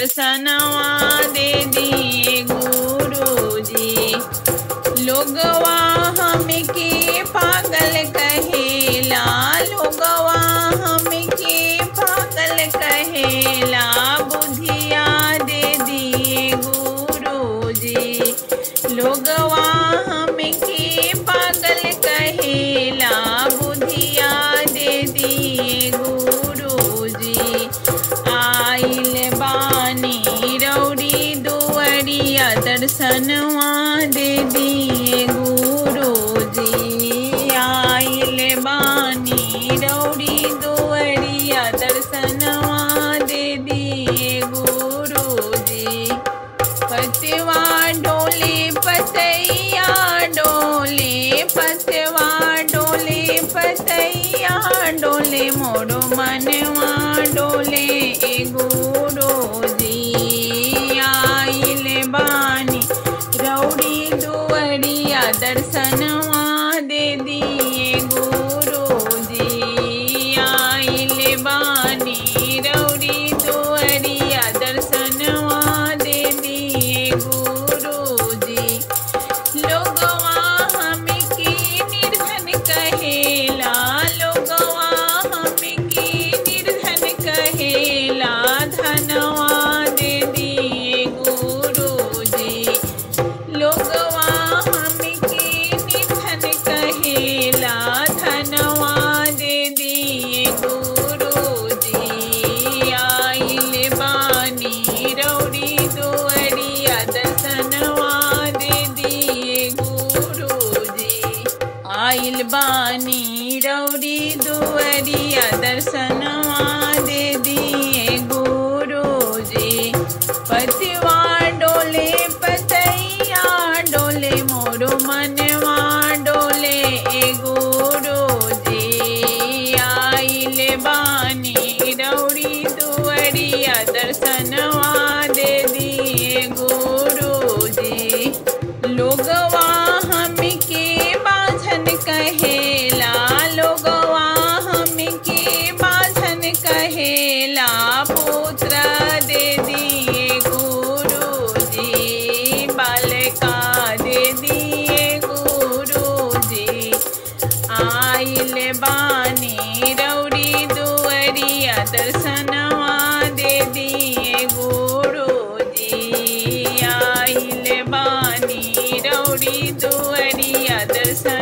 दर्शनवा दे दिए गुरुजी लोगवा हमके पागल कहेला लोगवा हमके पागल कहेला बुधिया दे दिए गुरुजी लोगवा हमके पागल कहेला बुधिया दे दिए गुरुजी आइल बानी रौड़ी दुवरिया दर्शनवा दे दिए गुरुजी आइल बानी रौड़ी दुवरिया दर्शनवा दे दिए गुरुजी पतवा डोले पतैया डोले पतवा डोले पतैया डोले मोरो मनवा डोले ए गुरुजी आइल बानी रौड़ी दुवरिया दर्शनवा दे दिए गुरुजी आइल बानी रौड़ी दुवरिया दर्शनवा दे दिए गुरुजी लोगवा हमके निर्धन कहेला लोगवा हमके निर्धन कहेला धनवा दे दिए गुरुजी लोगवा हमके निधन कहेला धनवा दे दिए गुरुजी आइल बानी रौड़ी दुवरिया दर्शनवा दे दिए गुरुजी आइल बानी रौड़ी दुवरिया दर्शनवा दे दिए गुरुजी पतिवा डोले पतैया डोले मोरो मनवा डोले ए गुरुजी आइल बानी रौड़ी दुवरिया दर्शनवा दे दिए गुरुजी लोगवा हमके बाझन कहेला लोगवा हमके बाझन कहेला पुत्र दे दिए गुरुजी बालका दे दिए गुरुजी आइल बानी रौड़ी दुवरिया दर्शनवा दे दिए गुरुजी आइल बानी रौड़ी दुवरिया दर्शन